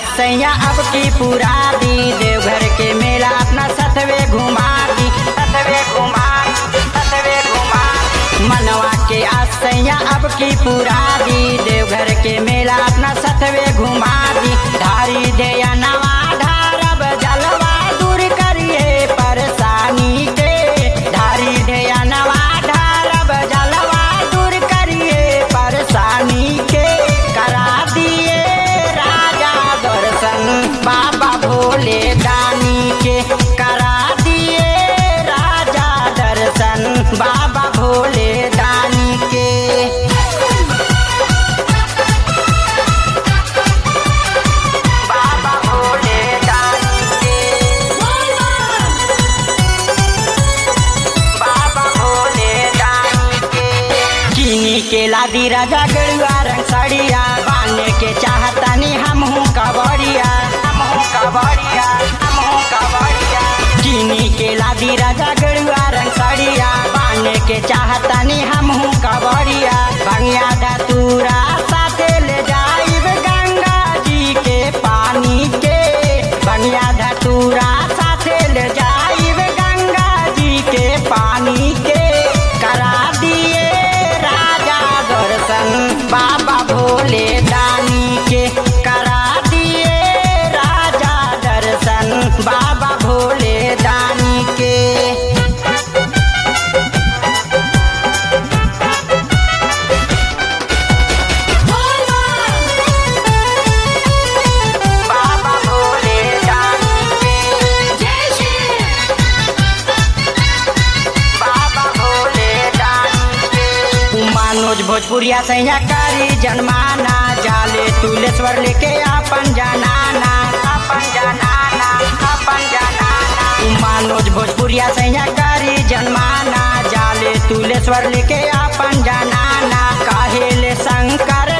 सैया अब की पूरा दी देवघर के मेला अपना सतवे घुमा दी सतवे घुमा सतवे घुमा मनवा के आसैया अब की पूरा दी देवघर के मेला अपना सतवे घुमा दी धारी दे नवा ढारब जलवा दूर करिए परेशानी के धारी दे नवा ढारब जलवा दूर करिए परेशानी के करा दिए राजा दर्शन बाबा भोले दानी के करा दिए राजा दर्शन बाबा भोले दानी के बाबा भोले दानी के बाबा भोले दानी के चीनी के लादी राजा गड़ुआ रंग साड़िया बाने के चाहतानी हमहू कबड़िया हमहू कबड़िया हमहू कबड़िया चीनी के लादी राजा गड़ुआ रंग साड़िया बाने के चाहतानी हमहू कबड़िया भंगिया धतूरा साथे ले जाइब गंगा जी के पानी के भंगिया धतूरा साथे ले जाइब गंगा जी के पानी के करा दिए राजा दर्शन बाबा भोले दानी के करा दिए राजा दर्शन बाबा भोले दानी के बाबा भोले दानी के बाबा भोले दानी के मनोज भोजपुरिया सैया कारी जनमाना जाले तुलेश्वर लेके अपन जनाना अपन जनाना अपन जनाना मनोज भोजपुरिया सैया कारी जनमाना जाले तुलेश्वर लेके अपन जनाना काहेले शंकर